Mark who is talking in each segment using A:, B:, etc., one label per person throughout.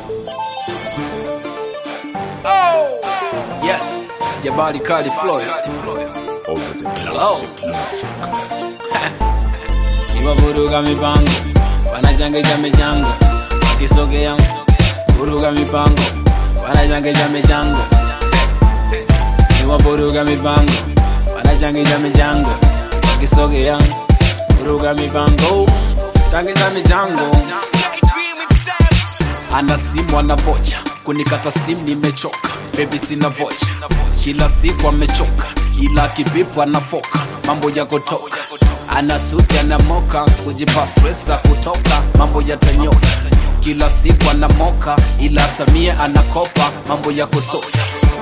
A: Yes, Jabali Kali Floyd.
B: Over the
A: Oh.
B: classic
A: Iwavuruga mipango, wanachangisha michango, wakisogea vuruga mipango, wanachangisha michango. Iwavuruga mipango, wanachangisha michango, wakisogea vuruga mipango, changisha michango. Ana simu ana vocha, kunikata steam nimechoka, baby sina vocha, kila siku amechoka, ila kibipu anafoka, mambo ya kutoka ana suti ana moka, kujipa stressa kutoka, mambo yatanyoka, kila siku anamoka, ila tamie anakopa, mambo ya kusota.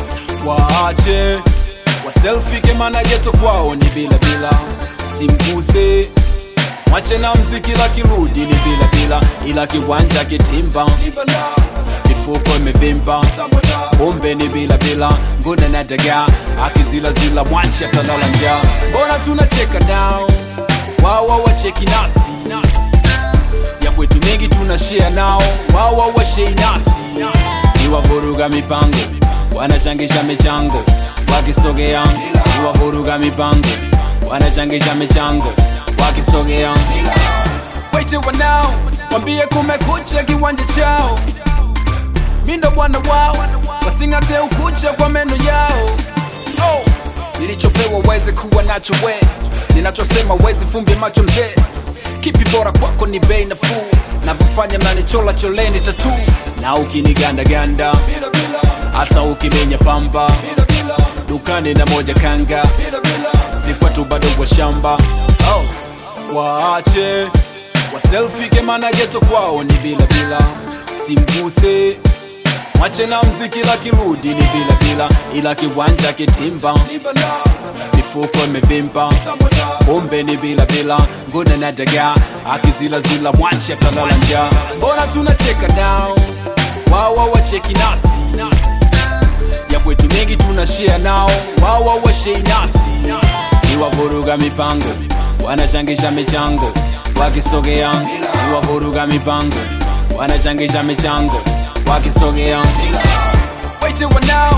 A: Waache waselfie maana geto kwao ni bila bila, simguse mwache na mziki la kirudi ni bila bila, ila kiwanja kitimba mifuko imevimba, pombe ni bila bila, ngune na dagaa akizila zila, mwache atalala njaa. Mbona tunacheka nao, wawa wacheki nasi, ya kwetu mengi tuna share nao, wawa washei nasi, iwavuruga mipango, wanachangisha michango, wakisogea iwavuruga mipango, wanachangisha michango, wakisogea waite wanao, wambie kumekucha kiwanja chao mindo bwana wao wasing'ate ukucha kwa meno yao oh. nilichopewa weze kuwa nacho we ninachosema wezi fumbi macho mzee kipi bora kwako ni bei nafuu navyofanya mnanichola choleni tatu na ukinigandaganda hata ukimenya pamba dukani na moja kanga sikwatu bado kwa shamba oh. waache waselfike mana geto kwao ni bila bila simguse mwache na mziki la kirudi ni bila bila, ila kiwanja kitimba, mifuko imevimba, pombe ni bila bila, ngune na dagaa akizila zila, mwache atalala njaa. Mbona tunacheka nao, wawa wacheki nasi, ya kwetu mengi tuna share nao, wawa washei nasi, iwavuruga mipango, wanachangisha michango, wakisogea iwavuruga mipango, wanachangisha michango wakisogea waite wanao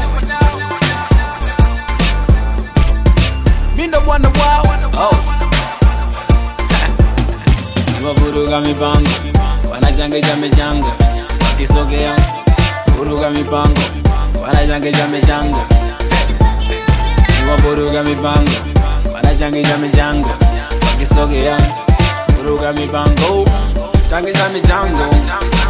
A: mindo bwana wao oh. wavuruga mipango wanachangisha michango wakisogea vuruga mipango wanachangisha michango wavuruga mipango wanachangisha michango wakisogea vuruga mipango changisha michango